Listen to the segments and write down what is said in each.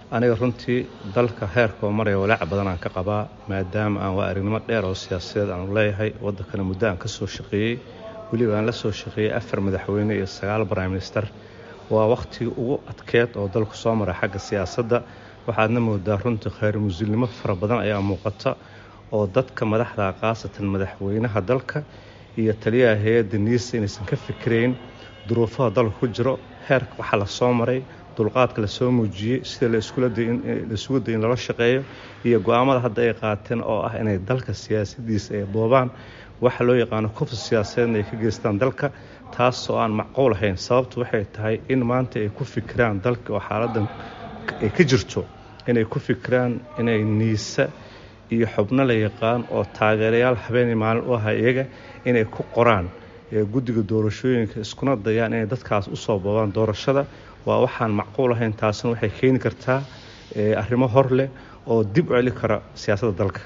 aniga runtii dalka heerkoo maraya walaac badan aan ka qabaa maadaama aan waa aragnimo dheer oo siyaasadeed aanu leeyahay waddankana muddo aan ka soo shaqeeyey weliba aan la soo shaqeeyey afar madaxweyne iyo sagaal prime minister waa wakhtigii ugu adkeed oo dalku soo maray xagga siyaasadda waxaadna moodaa runtii khayr musulnimo fara badan ayaa muuqata oo dadka madaxda khaasatan madaxweynaha dalka iyo taliyaha hay-adda niisa inaysan ka fikirayn duruufaha dalka ku jiro heerka waxaa la soo maray dulqaadka lasoo muujiyey sida laisugu day in lala shaqeeyo iyo go-aamada hadda ay qaateen oo ah inay dalka siyaasadiisa ay boobaan waxa loo yaqaano kufsi siyaasadeedna ay ka geystaan dalka taasoo aan macquul ahayn sababtu waxay tahay in maanta ay ku fikiraan dalka oo xaaladan ay ka jirto inay ku fikiraan inay niisa iyo xubno la yaqaan oo taageerayaal habeenii maalin u aha iyaga inay ku qoraan guddiga doorashooyinka iskuna dayaan inay dadkaas usoo boobaan doorashada waa waxaan macquul ahayn taasina waxay keeni kartaa arrimo hor leh oo dib u celi kara siyaasadda dalka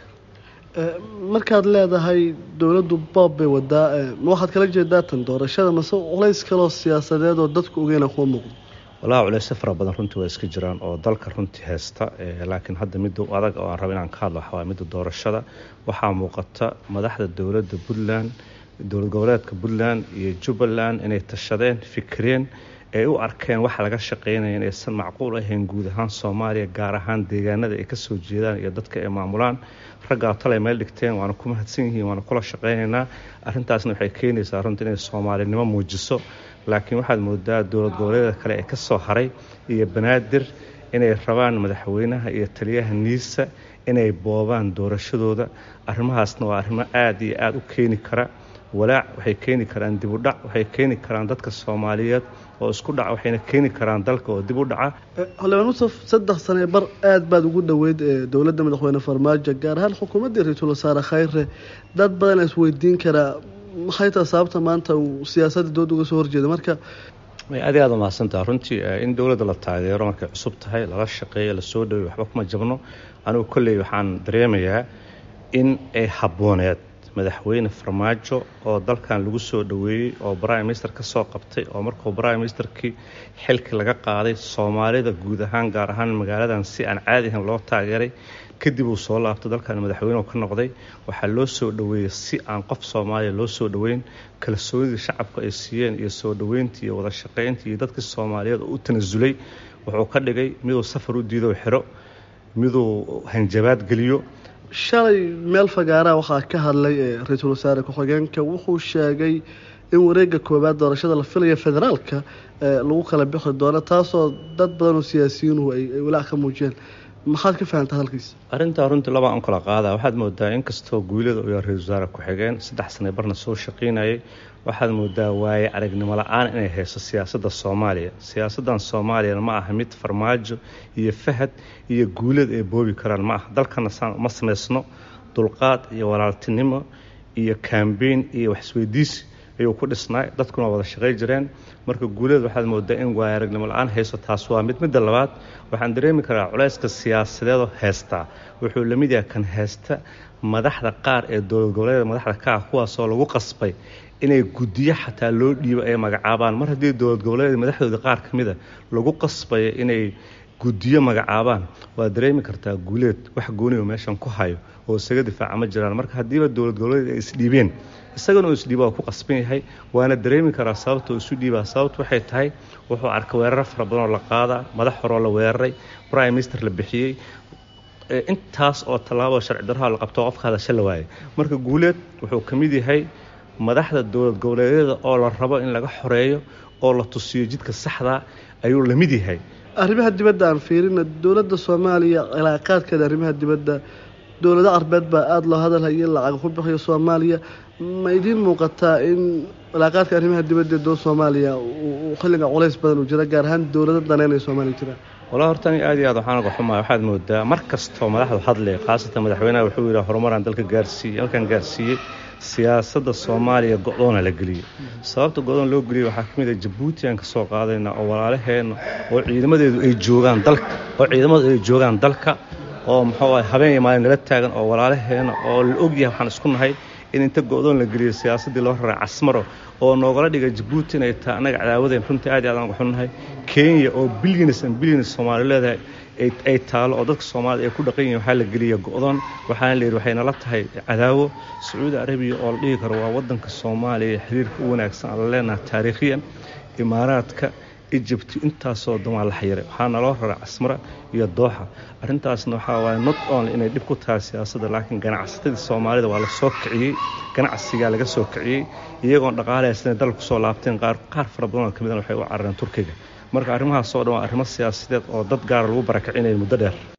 markaad leedahay dowladdu boob bay wadaa ma waxaad kala jeedaa tan doorashada mase culays kaloo siyaasadeed oo dadku ogeyna kuwa muuqdo walahi culeysyo fara badan runtii waa iska jiraan oo dalka runtii haysta laakiin hadda midda adag oo aan raba inaan ka hadlo waxawaa midda doorashada waxaa muuqata madaxda dowladda puntland dowlad goboleedka puntland iyo jubbaland inay tashadeen fikireen ay u arkeen waxa laga shaqeynaya inaysan macquul ahayn guud ahaan soomaaliya gaar ahaan deegaanada ay kasoo jeedaan iyo dadka ay maamulaan raggaa talay meel dhigteen waana ku mahadsan yihiin waana kula shaqeynaynaa arrintaasna waxay keenaysaa runtii inay soomaalinimo muujiso laakiin waxaad moodaa dowlad goboleeda kale ee kasoo haray iyo banaadir inay rabaan madaxweynaha iyo taliyaha niisa inay boobaan doorashadooda arrimahaasna waa arrimo aada iyo aada u keeni kara walaac waxay keeni karaan dib u dhac waxay keeni karaan dadka soomaaliyeed oo isku dhaca waxayna keeni karaan dalka oo dib u dhaca xildhibaan musaf saddex sane bar aada baad ugu dhoweyd dowladda madaxweyne farmaajo gaar ahaan xukuumaddii ra-iisul wasaare khayre dad badan isweydiin karaa maxay taha sababta maanta uu siyaasadda dooda uga soo horjeeda marka aad i aada umahadsantaha runtii in dowladda la taageero markay cusub tahay lala shaqeeyo lasoo dhawey waxba kuma jabno anigu kolley waxaan dareemayaa in ay habbooneed madaxweyne farmaajo oo dalkan lagu soo dhoweeyey oo prime minister ka soo qabtay oo markuu prime ministerkii xilkii laga qaaday soomaalida guud ahaan gaar ahaan magaaladan si aan caadi ahayn loo taageeray kadib uu soo laabtay dalkan madaxweynehu ka noqday waxaa loo soo dhoweeyey si aan qof soomaaliya loo soo dhoweyn kalsoonidii shacabka ay siiyeen iyo soo dhoweyntii iyo wada shaqayntii iyo dadkii soomaaliyeed oo u tanasulay wuxuu ka dhigay miduu safar u diido xiro miduu hanjabaad geliyo shalay meel fagaaraha waxaa ka hadlay ra-iisul wasaare ku-xigeenka wuxuu sheegay in wareega koowaad doorashada la filaya federaalka lagu kala bixi doono taasoo dad badan oo siyaasiyiinuhu ay walaac ka muujiyeen maxaad ka fahamta hadalkiisa arrintaa runtii labaa un kala qaada waxaad moodaa inkastoo guulada uu yahay ra-isul wasaare ku-xigeen saddex sane barna soo shaqaynayay waxaad moodaa waaye aragnimo la-aan inay hayso siyaasadda soomaaliya siyaasaddan soomaaliyana ma aha mid farmaajo iyo fahad iyo guulad ay boobi karaan ma aha dalkana ma samaysno dulqaad iyo walaaltinimo iyo kambeyn iyo waxisweydiisi ayuu ku dhisnaa dadkuna wada shaqay jireen marka guulada waxaad moodaa in waaya aragnimo la-aan hayso taas waa mid midda labaad waxaan dareemi karaa culayska siyaasadeedoo haystaa wuxuu la mid yahay kan haysta madaxda qaar ee dowlad goboleeda madaxda ka ah kuwaasoo lagu qasbay inay guddiyo xataa loo dhiibo ay magacaabaan mar haddii dowlad goboleeda madaxdooda qaar ka mida lagu qasbayo inay guddiyo magacaabaan waad dareemi kartaa guuleed wax gooniyo meeshan ku hayo oo isaga difaaca ma jiraan marka haddiiba dowlad goboleed ay isdhiibeen isagana uu isdhiiba waa ku qasban yahay waana dareemi karaa sababta uu isu dhiibaa sababtu waxay tahay wuxuu arkay weeraro fara badan oo la qaadaa madax horoo la weeraray prime minister la bixiyey intaas oo tallaaboo sharci darraha la qabto qofka hadasha la waayay marka guuleed wuxuu ka mid yahay madaxda dowlad goboleedyada oo la rabo in laga xoreeyo oo la tusiyo jidka saxda ayuu la mid yahay arrimaha dibadda aan fiirina dowladda soomaaliya cilaaqaadkeeda arrimaha dibadda dowlado carbeed baa aada loo hadalhaya in lacag ku bixiyo soomaaliya ma idiin muuqataa in cilaaqaadka arrimaha dibadda ee dowlad soomaaliya uu xilliga culays badan uu jira gaar ahaan dowlado daneynaya soomaaliya jiraan walaa horta ani aad iyo aad waxaan uga xumahay waxaad moodaa mar kastoo madaxdu hadlay khaasatan madaxweynaha wuxuu yidhaha horumaraan dalka gaarsiiyey halkan gaarsiiyey siyaasadda soomaaliya go-doona la geliyey sababta go-doon loo geliyey waxaa ka mid ah jabuuti aan ka soo qaadayna oo walaalaheenna oo ciidamadeedu ay joogaan dalka oo ciidamadu ay joogaan dalka oo muxuu ah habeen iyo maalin nala taagan oo walaalaheena oo la ogyahay waxaan isku nahay in inta go-doon la geliyo siyaasaddii loo raray casmaro oo noogala dhigay jabuuti inay tahay annaga cadaawadeen runtii aad iyo aad aan uga xunnahay kenya oo bilyanis an bilyanis soomaali leedahay ay taalo oo dadka soomaalida ay ku dhaqan yihin waxaa la geliya go-doon waxaana la yidhi waxay nala tahay cadaawo sacuudi arabiya oo la dhihi karo waa wadanka soomaaliya xiriirka u wanaagsan aan la leenahay taariikhiyan imaaraadka egypt intaasoo damaa la xayiray waxaa naloo raray casmara iyo dooxa arrintaasna waxaa waaye not only inay dhib ku tahay siyaasadda laakiin ganacsatadii soomaalida waa la soo kiciyey ganacsigaa laga soo kiciyey iyagoon dhaqaalehaysanay dalka kusoo laabteen qaar qaar fara badanoo ka midana waxay u carareen turkiga marka arrimahaasoo dhan waa arrimo siyaasadeed oo dad gaara lagu barakicinayo muddo dheer